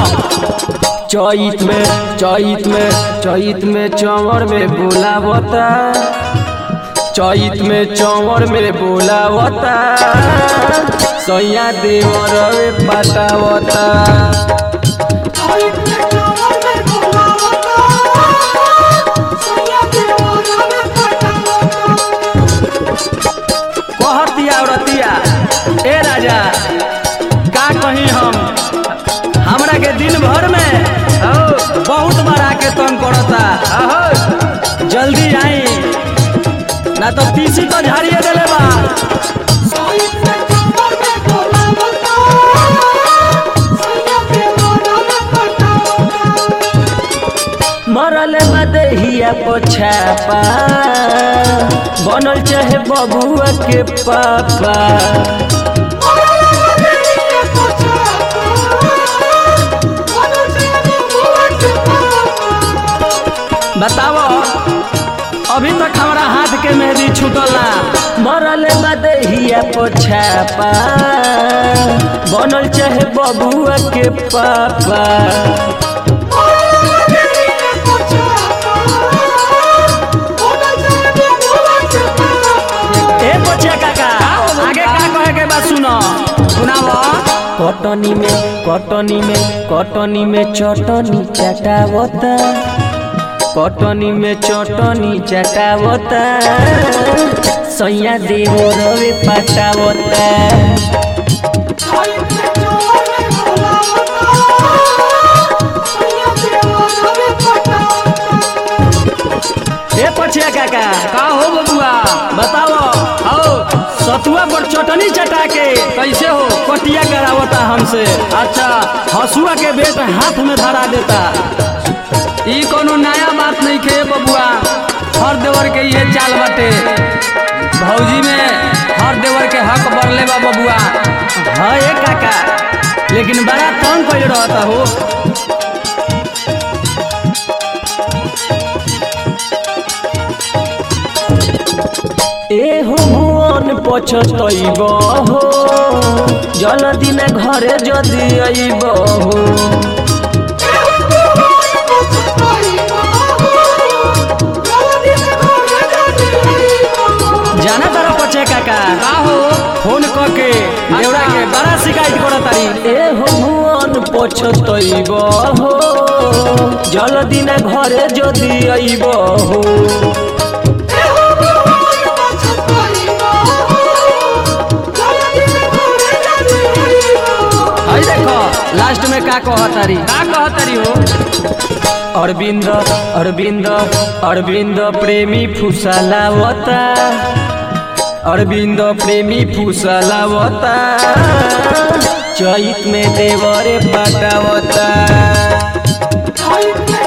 चैत में चैत में चैत में चंवर में बोलावता चैत में चंवर में बोलावता सैया देवर पटावता कहतिया औरतिया ए राजा का कहीं हम हमरा के दिन भर में औ, बहुत बार आके तंग करता अहो, जल्दी आई ना तो तीसी तो झाड़िए देले बा मरल मदहिया पोछापा बनल चाहे बबुआ के पापा बताओ अभी तक हमारा हाथ के मेहंदी छूटल ना मरल मदहिया पोछापा बनल चाहे बबुआ के पापा ए बचिया काका आगे का कहे के बात सुनो सुनाओ कटनी में कटनी में कटनी में चटनी चटावता कटनी में चटनी चटावता सैया देव रवे पटावता ए पछिया काका का हो बबुआ बताओ आओ सतुआ पर चटनी चटा के कैसे हो कटिया करावता हमसे अच्छा हसुआ के बेट हाथ में धरा देता ई कोनो नया बात नहीं खे बबुआ हर देवर के ये चाल बाटे भौजी में हर देवर के हक बरले बा बबुआ हाँ ए काका लेकिन बड़ा तंग कैल रहता हो ए हो भुवन पछतैब हो जल्दी न घरे जदी अइब हो जाना तारा पछे काका का हो फोन करके देवरा के बड़ा शिकायत करत तारी ए हो भुवन पछतैब हो जल्दी न घरे जदी अइब हो हई देखो लास्ट में का कहतारी का कहतरी हो अरविंद अरविंद अरविंद प्रेमी फुसलावता अरविंद प्रेमी फुसलावता चैत में देवरे पटावता Ay,